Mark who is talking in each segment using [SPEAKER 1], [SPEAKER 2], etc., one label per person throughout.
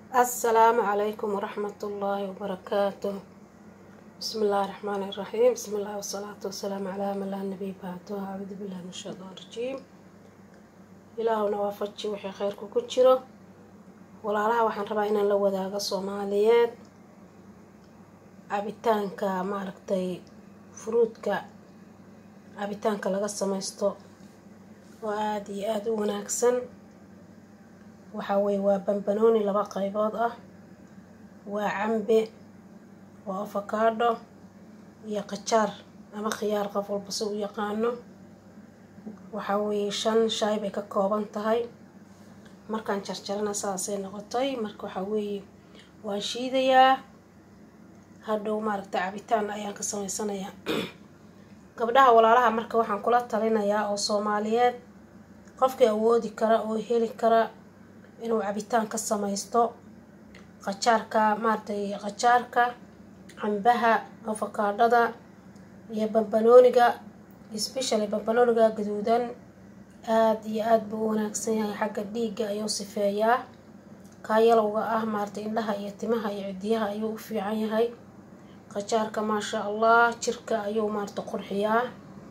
[SPEAKER 1] asalaamu calaykum waraxmat ullaahi wabarakaatu bismi illaahi raxmaani iraxiim bismi illaahi wasalaatu wasalaamu calaa man laa nabiy bacdu acuudu billahi min shaytaan rajiim ilaahuna waafaji wixii kheyrku ku jiro walaalaha waxaan rabaa inaan la wadaago soomaaliyeed cabitaanka maaragtay furuudka cabitaanka laga samaysto oo aada iyo aada u wanaagsan waxaa weye waa bambanooni laba qaybood ah waa cambe waa afakaadho iyo qajaar ama khiyaar qof walba si u yaqaano waxaa weeye shan shaay bay ka kooban tahay markaan jarjarana saasay noqotay marka waxaa weeye waan shiidayaa hadhow maaragtay cabitaan ayaan ka samaysanayaa gabdhaha walaalaha marka waxaan kula talinayaa oo soomaaliyeed qofkii awoodi kara oo heli kara inuu cabitaan ka samaysto qajaarka maaragtay qajaarka cambaha afakaadhada iyo bambanooniga especially bambanooniga gaduudan aada iyo aada buu u wanaagsan yahay xagga dhiigga ayuu sifeeyaa kaa yalowga ah maaragtay indhaha iyo timaha iyo cidiyaha ayuu u fiican yahay qajaarka maasha allah jirka ayuu maaragta qurxiyaa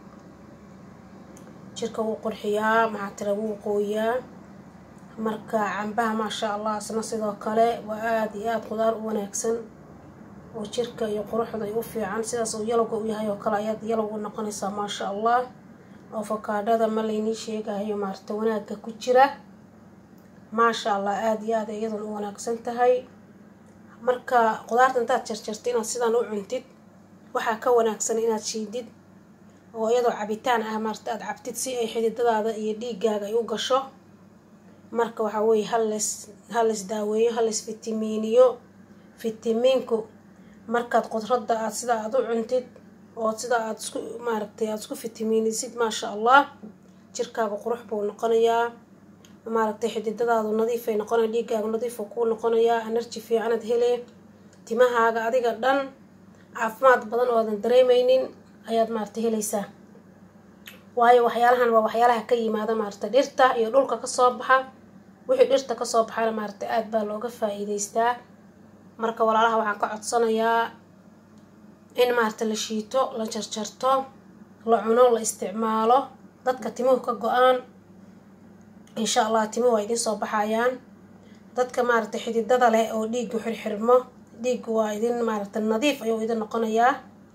[SPEAKER 1] jirka wuu qurxiyaa maxaa tira wuu qooyaa marka cambaha maasha allah isna sidoo kale waa aada iyo aada qudaar u wanaagsan oo jirka iyo quruxda ay u fiican sidaas uu yalowga u yahay oo kale ayaad yalow u noqonaysaa maasha allah afakaadhada ma laynii sheegayo maaragta wanaagga ku jira maasha allah aada iyo aada iyadan u wanaagsan tahay marka qudaarta intaad jarjarta inaad sidaan u cuntid waxaa ka wanaagsan inaad shiidid oo iyadoo cabitaan ah maarata aada cabtid si ay xididadaada iyo dhiigaaga ay u gasho marka waxaa weeye hales hales daaweeyo hales fitamiiniyo fitamiinku markaad qudradda aad sida aada u cuntid oo sida aada isku maaragtay aada isku fitamiinisid maasha allah jirkaaga qurux buu noqonayaa maaragtay xididadaadu nadiifay noqonaya dhiigaaga nadiifu kuu noqonayaa enerji fiicanaad hele timahaaga adiga dhan caafimaad badan oo aadan dareemeynin ayaad maaragtay helaysaa waayo waxyaalahan waa waxyaalaha ka yimaada maaragtay dhirta iyo dhulka kasoo baxa wixii dhirta kasoo baxana maaragtay aada baa looga faa-iideystaa marka walaalaha waxaan ka codsanayaa in maaragta la shiito la jarjarto la cuno la isticmaalo dadka timuhu ka go-aan insha allah timuhu waa idin soo baxayaan dadka maaragtay xididada leh oo dhiigu xirxirmo dhiigu waa idin maaragtay nadiif ayuu idin noqonayaa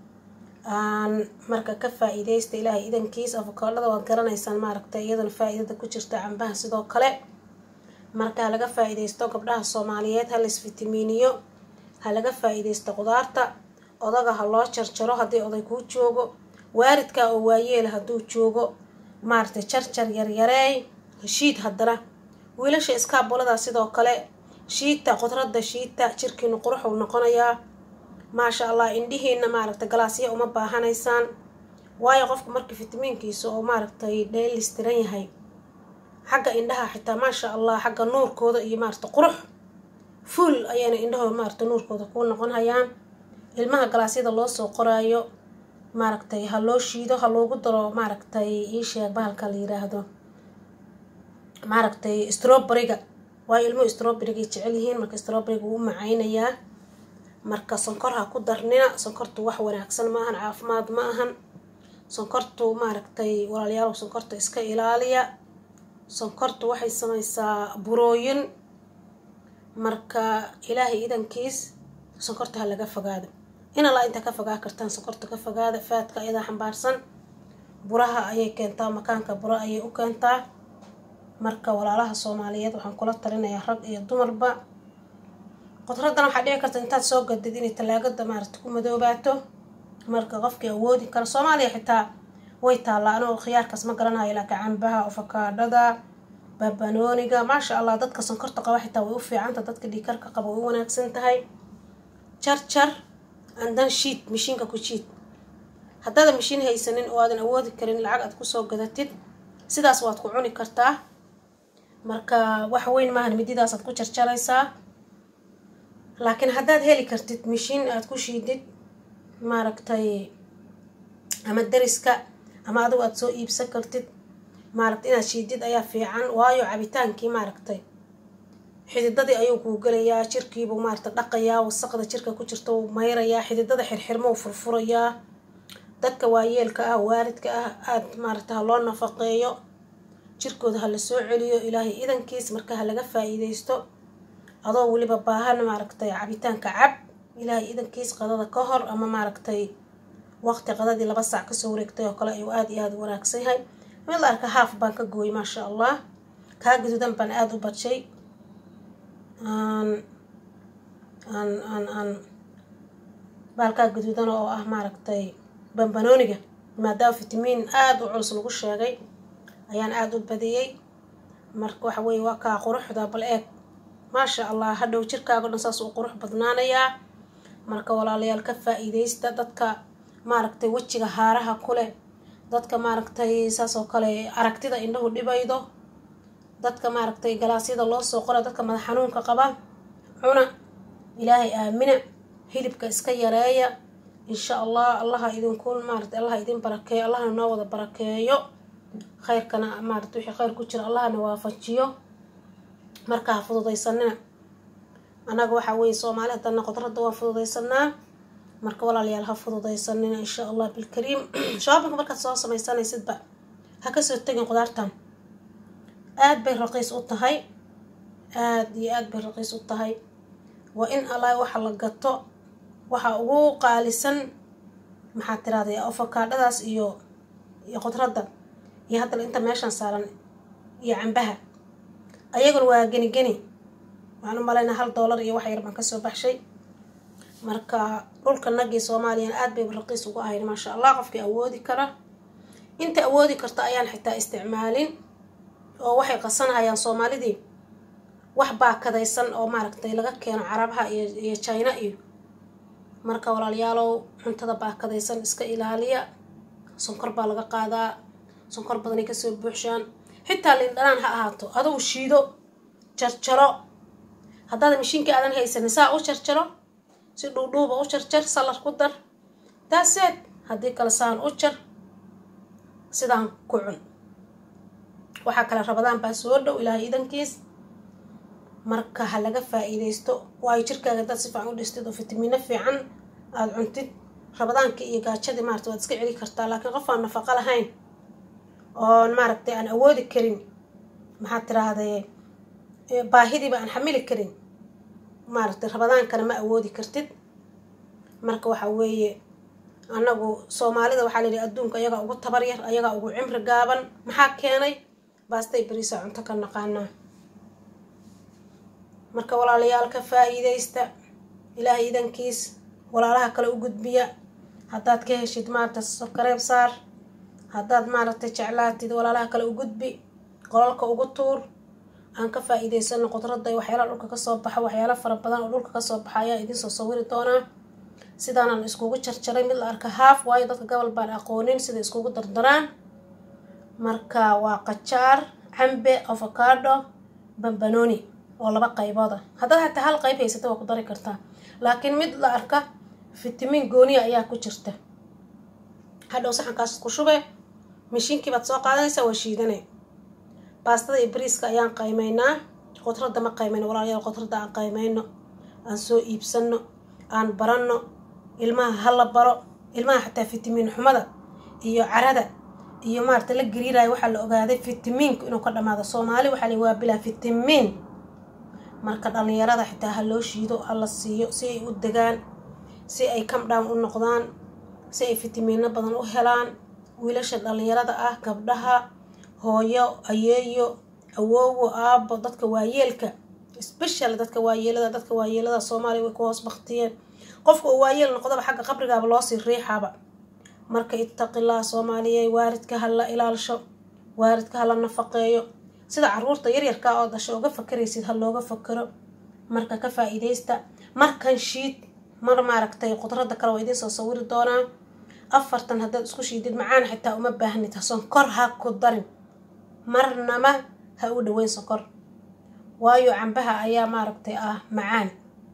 [SPEAKER 1] marka ka faa-iideysta ilaahay idankiis afakaadhada waad garanaysaan maaragtay iyadana faa-iidada ku jirta cambaha sidoo kale marka ha laga faa-iideysto gabdhaha soomaaliyeed ha las fitamiiniyo ha laga faa-iideysto qudaarta odaga ha loo jarjaro haddii oday kuu joogo waalidka oo waayeela hadduu joogo maaragtay jarjar yaryareey shiid haddana wiilasha iskaabulada sidoo kale shiita qudradda shiita jirkiinu quruxuu noqonayaa maasha allah indhihiina maaragtay galaasya uma baahanaysaan waayo qofka marka fitamiinkiisa oo maaragtay dheelistiran yahay xagga indhaha xitaa maasha allah xagga nuurkooda iyo maaragtay qurux fuul ayayna indhahooda maaragtay nuurkooda kuu noqon hayaan ilmaha galaasyada loo soo qoraayo maaragtay ha loo shiido ha loogu daro maaragtay iisheeg bahalka la yiraahdo maaragtay stroberiga waayo ilmuhu stroberiga ay jecel yihiin marka stroberiga wuu u macaynayaa marka sonkor ha ku darnina sonkortu wax wanaagsan ma ahan caafimaad ma ahan sonkortu maaragtay walaalayaal sonkorta iska ilaaliya sonkortu waxay samaysaa burooyin marka ilaahay idankiis sonkorta ha laga fogaado in allaa intaa ka fogaa kartaan sonkorta ka fogaada faadka ayadaa xambaarsan buraha ayay keentaa makaanka buro ayay u keentaa marka walaalaha soomaaliyeed waxaan kula talinayaa rag iyo dumarba qudraddan waxaa dhici karta intaad soo gadid inay tallaagada maaragta ku madoobaato marka qofkii awoodi kara soomaaliya xitaa way taallaa anoo khiyaarkaas ma garanayo laakiin cambaha afakaadhada babanooniga maasha allah dadka sonkorta qaba xitaa way u fiicanta dadka dhiikarka qaba way u wanaagsan tahay jarjar andan shiid mashiinka ku jiid haddaadan mashiin haysanin oo aadan awoodi karin lacag aad kusoo gadatid sidaas waad ku cuni kartaa marka wax weyn maahan mididaasaad ku jarjaraysaa laakiin haddaad heli kartid mashiin aad ku shiidid maaragtay ama dariska ama adigu aada soo iibsan kartid maaragtay inaad shiidid ayaa fiican waayo cabitaankii maaragtay xididadii ayuu kuu gelayaa jirkiibuu maarata dhaqayaa wasaqda jirka ku jirta uu mayrayaa xididada xirxirma uu furfurayaa dadka waayeelka ah waalidka ah aada maarata ha loo nafaqeeyo jirkooda ha la soo celiyo ilaahay idankiis marka ha laga faa-iideysto adoo weliba baahan maaragtay cabitaanka cab ilaahay idankiis qadada ka hor ama maaragtay waqti qadadii laba saac kasoo wareegtay oo kale ayuu aada iyo aada u wanaagsan yahay mid la arka haaf baan ka gooyay maasha allah kaa gaduudan baan aada u badshay aan aan aan aan baalkaa gaduudan oo ah maaragtay bambanooniga maadaama fitamiin aada u culus lagu sheegay ayaan aada u badiyey marka waxa weeye waa kaa quruxda bal eeg maasha allah hadhow jirkaago dhan saas uu qurux badnaanayaa marka walaalayaal ka faa-iideysta dadka maaragtay wejiga haaraha ku leh dadka maaragtay saas oo kale aragtida indhahu dhibaydo dadka maaragtay galaasyada loo soo qora dadka madax xanuunka qaba cuna ilaahay aamina hilibka iska yareeya insha allah allaha idinku maarata allaha idin barakeeyo allahna noo wada barakeeyo khayrkana maarata wixii khayr ku jira allahna waafajiyo marka ha fududaysanina annaga waxaa weeye soomaali haddana qodradda waan fududaysanaa marka walaalayaal ha fududaysanina insha allah bilkariim shoobinka markaad soo samaysanaysidba ha kasoo tegin qudaartan aada bay raqiis u tahay aada iyo aada bay raqiis u tahay waa in allah waxa la gato waxa ugu qaalisan maxaa tiraahday ofakaadhadaas iyo iyo qudradda iyo haddana inta meeshan saaran iyo cambaha ayaguna waa geni geni waxaan u malaynaa hal doolar iyo wax yar baan kasoo baxshay marka dhulka nagii soomaaliyana aada bay raqiis ugu ahayn maasha allah qofkii awoodi kara inta awoodi karta ayaan xitaa isticmaalin oo waxay qasanayaan soomaalidii wax baakadaysan oo maaragtay laga keeno carabaha iyo iyo china iyo marka walaalayaalow cuntada baakadaysan iska ilaaliya sonkor baa laga qaadaa sonkor badanay kasoo buuxshaan xitaa lindhanaan ha ahaato adugu shiido jarjaro haddaad mashiinka aadan haysanin saa u jarjaro si dhuudhuuba u jarjar salar ku dar daaseed haddii kale saan u jar sidaan ku cun waxaa kale rabadaan baa soo dhow ilaahay idankiis marka ha laga faa-iideysto waayo jirkaaga dad si fiican u dhistid oo fitamiino fiican aada cuntid rabadaankii iyo gaajadii maarata waad iska celi kartaa laakiin qof aan nafaqo lahayn oon maaragtay aan awoodi karin maxaad tiraahday baahidiiba aan xamili karin maaragtay rabadaankana ma awoodi kartid marka waxa weeye annagu soomaalida waxaa la yidhi adduunka ayagaa ugu tabar yar ayagaa ugu cimri gaaban maxaa keenay baastay beriisa cunto ka naqaanaa marka walaalayaal ka faa-iideysta ilaahay idankiis walaalaha kale u gudbiya haddaad ka heshid maarata sokareeb saar haddaad maaragtay jeclaatid walaalaha kale u gudbi qolalka ugu tuur aan ka faa-iideysano qudradda iyo waxyaalaha dhulka kasoo baxa waxyaala fara badan oo dhulka kasoo baxa ayaa idinsoo sawiri doonaa sidaanaan iskugu jarjaray mid la arka haaf waayo dadka gobol baan aqoonin sida iskugu dardaraan marka waa qajaar cambe avocado bambanooni oo laba qaybooda haddaad hataa hal qayb haysata waa ku dari kartaa laakiin mid la arka fitamiin gooniya ayaa ku jirta hadhow saxankaas ku shube mashiinkii baad soo qaadanaysaa waa shiidane baastada iyo bariiska ayaan qaymaynaa qudradda ma qaymayno walaalayaal qudradda aan qaymayno aan soo iibsano aan baranno ilmaha hala baro ilmaha xataa fitamiin xumada iyo carada iyo maarata la gariirayo waxaa la ogaaday fitamiinku inuu ka dhamaado soomaali waxaa la waa bilaa fitamiin marka dhalinyarada xitaa ha loo shiido ha la siiyo si ay u degaan si ay camdown u noqdaan si ay fitamiino badan u helaan wiilasha dhalinyarada ah gabdhaha hooyo ayeeyo awoowo aabo dadka waayeelka special dadka waayeelada dadka waayeelada soomaaliya way ku hoos baktiyeen qofka uu waayeel noqdaba xagga qabrigaaba loosii riixaaba marka ittaqillah soomaaliyey waaridka ha la ilaalsho waaridka ha la nafaqeeyo sida caruurta yaryarkaa oo dasho uga fakaraysid ha looga fakaro marka ka faa-iideysta markan shiid mar maaragtay qudradda kale waa idiin soo sawiri doonaa afartan haddaad isku shiidid macaan xitaa uma baahnid sonkor ha ku darin marnama ha u dhaweyn sonkor waayo cambaha ayaa maaragtay ah macaan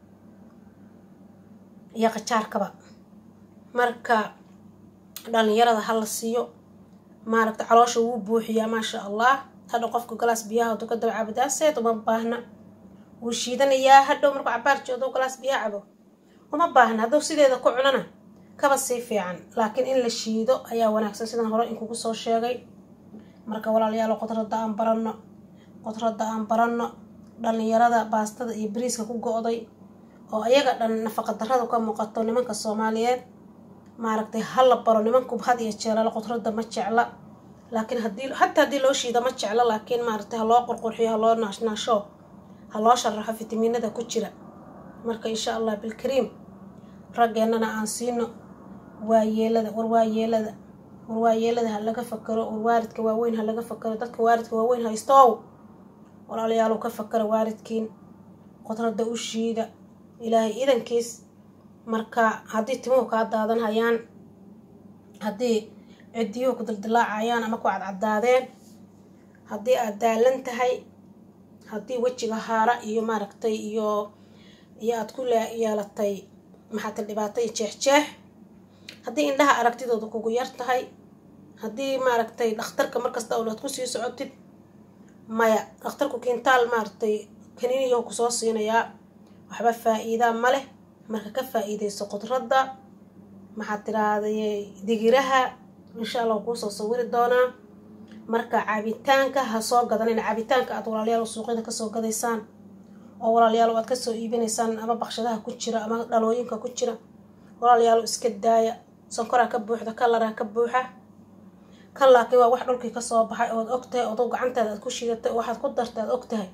[SPEAKER 1] iyo qajaarkaba marka dhalinyarada ha la siiyo maaragta caloosha wuu buuxiyaa maasha allah hadha qofka galaas biyaha haduu ka daba cabadaaseed uma baahna wuu shiidanayaa hadhow markuu cabaar joodo galaas biyo cabo uma baahna hadduu sideeda ku cunana kaba sii fiican laakiin in la shiido ayaa wanaagsan sidaan hore inkugu soo sheegay marka walaalayaalo qodradda aan baranno qodradda aan baranno dhallinyarada baastada iyo bariiska ku go-day oo ayaga dhan nafaqa darrada ka muuqato nimanka soomaaliyeed maaragtay ha la baro nimanku had iyo jeelala qodradda ma jecla laakiin haddii hataa haddii loo shiida ma jecla laakiin maaragtay ha loo qurqurxiyo ha loo naashnaasho ha loo sharaxo fitamiinada ku jira marka insha allah bilkariim raggeennana aan siino waayeelada war waayeelada war waayeelada ha laga fakaro war waaridka waaweyn ha laga fakaro dadka waaridka waaweyn haystow walaalayaalow ka fakara waaridkiin qodradda u shiida ilaahay idankiis marka haddii timuhu kaa daadan hayaan haddii ciddiyuhu ku dildilaacayaan ama ku cadcadaadeen haddii aad daalan tahay haddii wejiga haara iyo maaragtay iyo iyo aada ku yeelatay maxaata dhibaato iyo jeexjeex haddii indhaha aragtidooda kugu yar tahay haddii maaragtay dhakhtarka markasta owlaad kusii socotid maya dhakhtarku kintaal maaragtay kaniiniyahu kusoo siinayaa waxba faa-iidaa ma leh marka ka faa-iideyso qudradda maxaad tiraahday digiraha insha allah kuusoo sawiri doonaa marka cabitaanka ha soo gadanayna cabitaanka aad walaalayaal suuqyada kasoo gadaysaan oo walaalayaal aad kasoo iibinaysaan ama baqshadaha ku jira ama dhalooyinka ku jira walaalayaal iska daaya sankoraa ka buuxda kalaraa ka buuxa kan laakiin waa wax dhulkii kasoo baxay ood ogtahay odo gacantaada aad ku shiidatay oo waxaad ku dartay aad ogtahay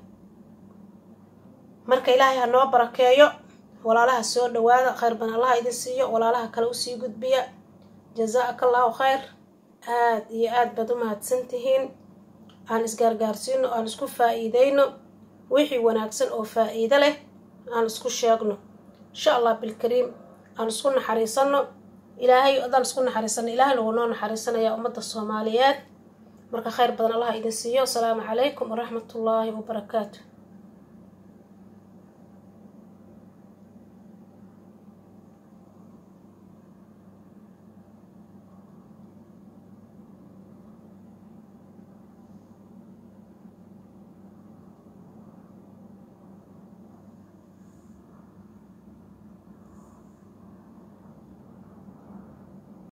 [SPEAKER 1] marka ilaahay ha noo barakeeyo walaalaha soo dhawaada khayr ban allaha idin siiyo walaalaha kale usii gudbiya jazaa-aka allahu khayr aada iyo aada baad u mahadsan tihiin aan isgaargaarsiino aan isku faa-iideyno wixii wanaagsan oo faa-iido leh aan isku sheegno insha allah bilkariim aan isku naxariisano ilaahay adaan isku naxariisano ilaahay lagu noo naxariisanayaa ummadda soomaaliyeed marka khayr badan allaha idin siiyo asalaamu calaykum waraxmatullaahi wabarakaatu